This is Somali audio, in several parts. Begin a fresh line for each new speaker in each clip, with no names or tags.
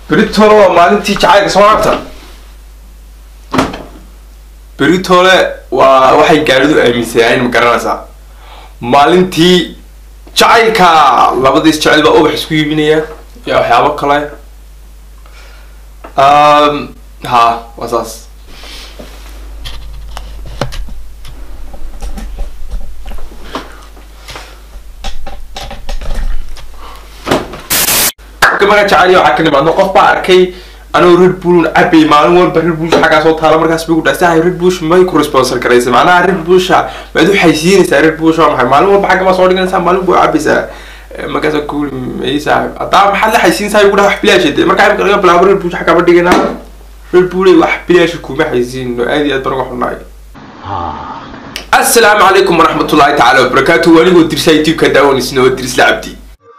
beritole waa maalintii jacaylka soo laabta beritole waa waxay gaadhidu aaminsanaayen ma garanaysaa maalintii jacaylka labadiis jacayl baa ubax isku iibinaya iyo waxyaabo kale ha waa saas markaa jacayl waxaa ka nimaadno qof baa arkay anoo red bull cabay maalin walba red bush xaggaa soo taala markaas bay ku dhahay red bush may ku responsor garaysa macnaha red busha maad waxay siinaysaa red bush waa maxay maalin walba xagga baa soo dhiganaysaa maalin buu cabaysaa markaasa kuuli maysaa haddaa maxaad la xaysiinaysaa igu dhaha wax bilaasha dee markaa imika laga bilaabo red bush xaggaa ma dhiganaa red bulley wax bilaasha kuma xaysiino aad iyo aad baan uga xunaay assalaamu calaykum waraxmatullaahi tacaala wabarakaatu anigoo dirsa youtube ka daawaneysna oo dirisla cabdi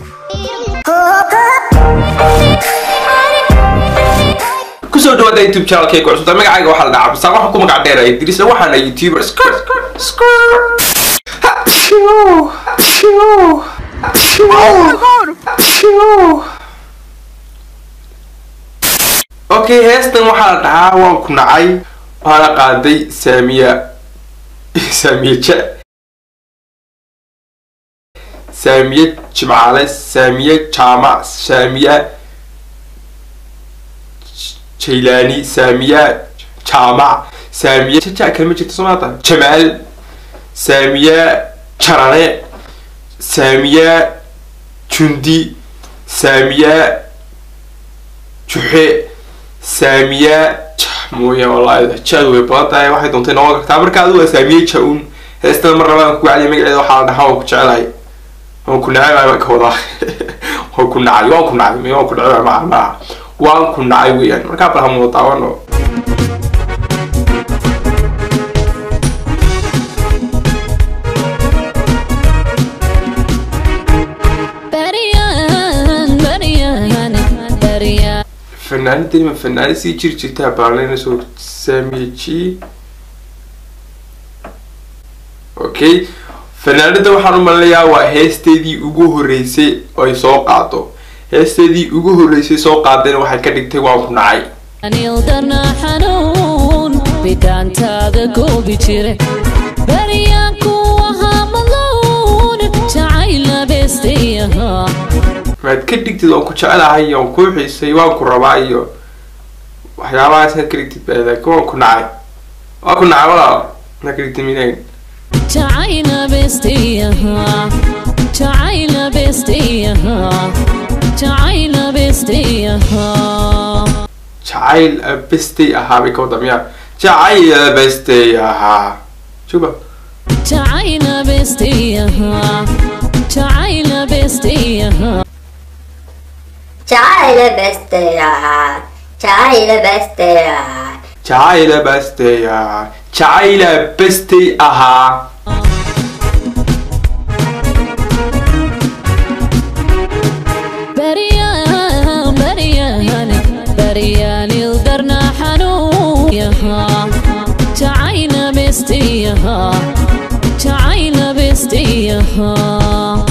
kusoo dhawaada youtube channelkay ku cusubta magacayga waxaa la dhaca basaan waxaan ku magac dheeraya dirisla waxaana youtuber skr skr okay heestan waxaa la dhahaa waan ku nacay waxaana qaaday saamiya saamiye ja saamiye jimcaale saamiye jaamac saamiye jaylaani saamiye jaamac saamiye jaja kalma jirta somaata jamaal saamiye jarane saamiye jundi saamiye juxe saamiye mooya wallahi jaadu way badan tahay waxay doontay noqon kartaa marka adigu waa saamiye ja-un heestada mar labaan ku wacdiya magaceeda waxaa la dhahaa waan ku jecelahay waan ku nacay baan ka wadaa waan ku nacay waan ku nacay waan ku nacay ma maaha waan ku nacay weeyaan markaa bal hamuda daawano fanaanadani ma fanaanad sii jiri jirtaa baalanayso saamiye g okay fanaanada waxaan u malinayaa waa heesteedii ugu horeysay ay soo qaado heesteedii ugu horeysay soo qaadayna waxay ka dhigtay waan ku nacay
anildana xanuun bidhaantaada goobi jire baryaanku ahaa maluun jacayla beestayahaa
maad ka dhigtid waan ku jecelahay waan kuu xiisay waan ku rabaa iyo waxyaabahaas aad ka dhigtid baa laakiin waan ku nacay waan ku nacay walaal maa ka dhigtid minayn
jacayla beestayahaa jacayla beestayahaa jacayla beestayahaa
jacayl bestay ahaa bay ka wada miyaa jacayl bestay ahaa juba
jacayla beestayahaa jacayla beestayahaa
Chai beste ahaa Chai beste ahaa
jacayl bestay ahaa jacayl bestay ahaa
bariyaan bariyaan bariyaan ildarna xanuun yahaa jacayla beestayahaa jacayla beestayahaa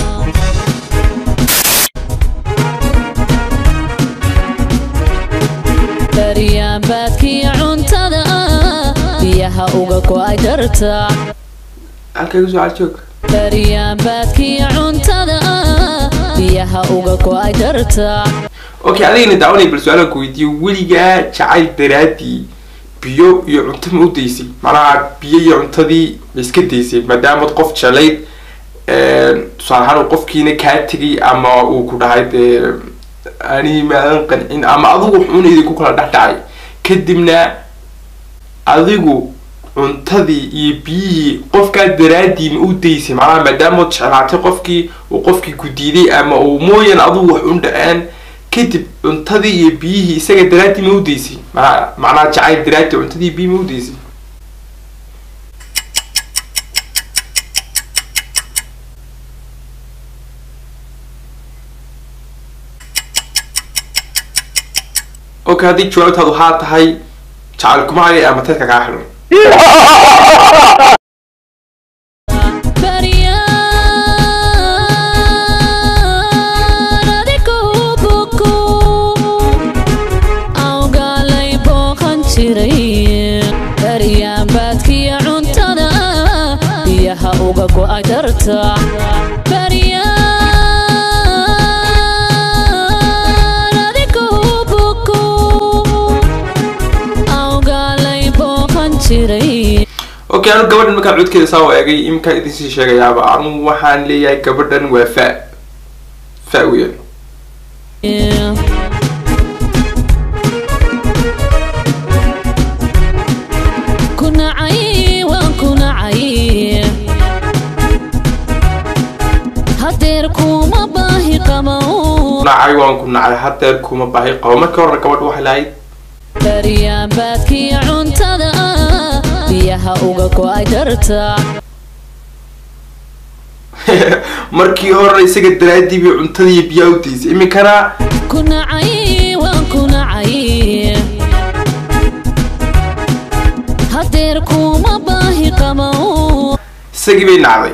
bariyaan baadkiya cuntada biyaha uga go-ay darta
halkay kusoo caljoog
bariyaan baadkiya cuntada biyaha uga go-ay darta
okay adigana daawanay bal su-aalan ku weydiiyo weligaa jacayl daraadii biyo iyo cunto ma u daysay macnaha biyo iyo cuntadii ma iska daysay maadaamad qof jelayd tusaale ahaan uu qofkiina kaa tegay ama uu ku dhahay dee ani maadan qancin ama adigu xun idinku kala dhex dhacay kadibna adigu cuntadii iyo biyihii qofkaa daraadii ma u daysay macnaha maadaamaad jeclaatay qofkii uu qofkii ku diiday ama uu mooyan adigu wax u dhaceen kadib cuntadii iyo biyihii isaga daraadii ma u daysay mana macnaha jacayl daraadii cuntadii biyi ma u daysay okay haddii jawaabtaadu haa tahay jacayl kuma haya ama tadka kaa xiran
bariyaan adigu buku dhartaa baryaan adigoo buku awgaalay booqan jiray
okay anu gabadhan markaan codkeeda saa u eegay iminkaan idinsii sheegayaaba anu waxaan leeyahay gabadhan waa fa fa weyan
ku nacay waan ku nacay hadeer kuma baahi qabow
nacay waan ku nacay hadeer kuma baahi qabo markii horena gabadha waxay lahayd
baryaan baadkiya cuntada biyaha uga go-ay dhartaa
markii horena isaga daraadii bay cuntada iyo biyaa u daysay iminkana
ku nacay waan ku nacay hadeer kuma baahi qabow
isagii bay nacday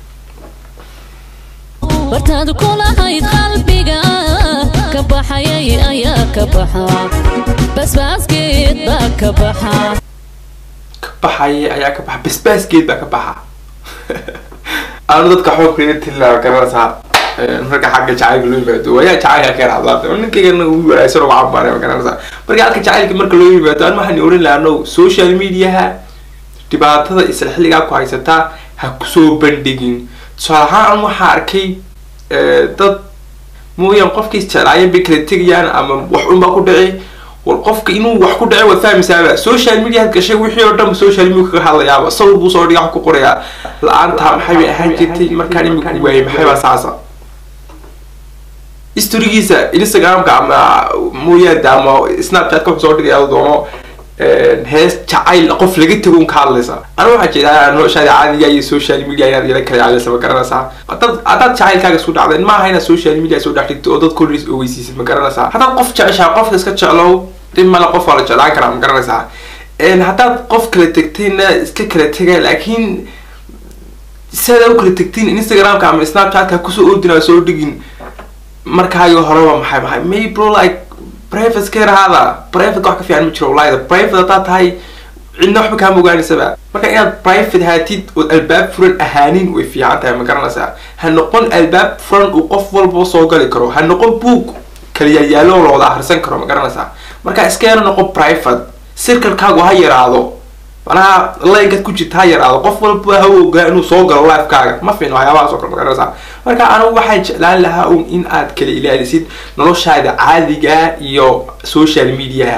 bartaad kulahayd qalbiga ka baxayay ayaa ka baxa basbaaskeed baa ka baxa
ka baxaya ayaa ka baxa basbaaskeed baa ka baxa aanu dadka xoogkeeda tilaa garanaysaa marka xagga jacaylka loo yimaado waayaa jacaylka ka raacdaa ninkaygana uu wanaagsan oo cabaare ma garanaysaa marka halka jacaylka marka loo yimaado aan waxaan oran lahaa no social mediaha dhibaatada isla xilligaa ku haysataa ha kusoo bandhigin tusaale ahaan waxaa arkay dad mooyaan qofkii isjeclaayeen bay kala tegayaan ama wax unbaa ku dhici war qofka inuu wax ku dhici waad fahmaysaaba social media had gashay wixii oo dhan social media kaga hadlayaaba sawir buu soo dhiga wax ku qorayaa la-aantaa maxay bay ahaan jirtay markaan imika waayay maxay baa saasa historigiisa instagramka ama mooyaada ama snapchatka wuxuu soo dhigaya doono hees jacayl qof laga tego un ka hadlaysa ana waxaa jeedaa noloshaada caadiga iyo social media inaad yala kala caadaysa ma garanaysaa haddaad haddaad jacaylkaaga isku dhacdeen maaha inaad social media soo dhex dhigto oo dad kollis ogeysiisid ma garanaysaa haddaad qof jeceshaa qofka iska jeclow dhib male qof waa la jeclaan karaa ma garanaysaa haddaad qof kala tegtayna iska kala tega laakiin sidaad u kala tegtiin instagramka ama snapchatka kusoo ordinaa soo dhigin markaayo horeba maxay maxay may bro like private ka yarahaada private wax ka fiican ma jiro wallahi private haddaad tahay cidna waxba kaama ogaanaysaba marka inaad private haatid ood albaab furan ahaanin way fiican tahay ma garanaysaa ha noqon albaab furan uu qof walba soo gali karo ha noqon book kaliyayaalo la wada akhrisan karo ma garanaysaa marka iska yaro noqon private circlekaagu ha yaraado manaha laygad ku jirta ha yaraado qof walba ha ogaa inuu soo galo lifekaaga ma fiina waxyaabahaas oo kale ma garanaysaa marka anigu waxaan jeclaan lahaa un in aad kala ilaalisid noloshaada caadiga iyo social mediaha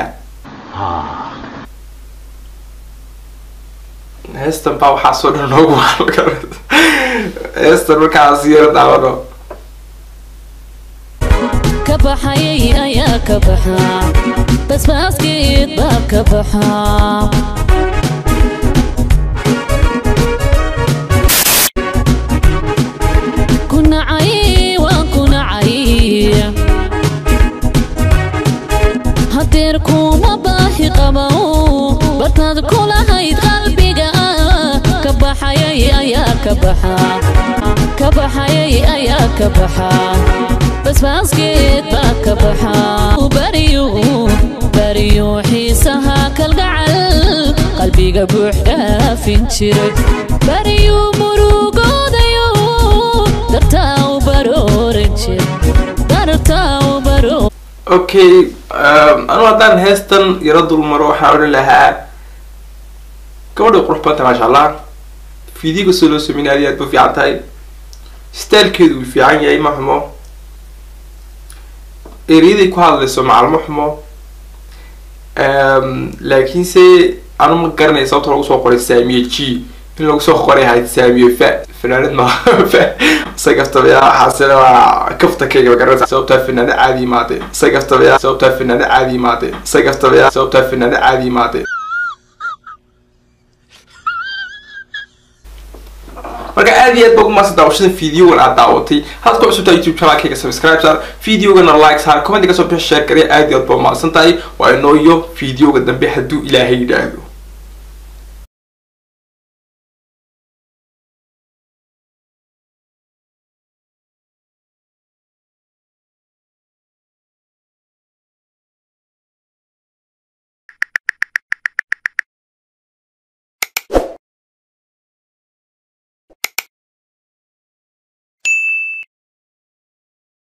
heestan baa waxaasoo dhan noogu waan heestan markaas yaro daawano
ka baxayay ayaa ka baxa basbaaskeed baa ka baxa ku nacay waan ku nacay hadeer kuma baahi qabow bartaad kulahayd qalbiga ka baxayay ayaa ka baxa ka baxayay ayaa ka baxa basbaaskeed baa ka baxa baryu baryu xiisaha kalgacal qalbiga buux dhaafin jiray baryu murugoodayo dartaa u barooran jir dartaa u baroo
okay anu haddaan heestan yaro dulmaro waxaan odhan lahaa gabadha qurux badanta maasha allah fiidiyoga soo loo sameynay aad iyo aad ba fiican tahay stylekeedu uu fiican yahay ma xumo ereyaday ku hadlayso macalmo xumo laakiinse anu ma garanaya sababta lagu soo qoray saamiye g in lagu soo qoray ahayd saamiye fa fanaanad ma fa sagaftabaya waxaasina waa kaftakeyga ma garanaysa sababtaa fanaanad caadi imaadeen sagaftabaya sababtaa fanaanad caadi imaadeen sagaftabaya sababtaa fanaanad caadi imaadeen marka aad iyo aad ba ugu maasan daawashada videogan aad daawatay hadad ku cusubtaa youtube channelkayga subscribe saar videogana like saar comment kasoo bixi share garee aad iyo aad ba umahadsan tahay waa inoo iyo videoga dambe hadduu ilaahay yidhaahdo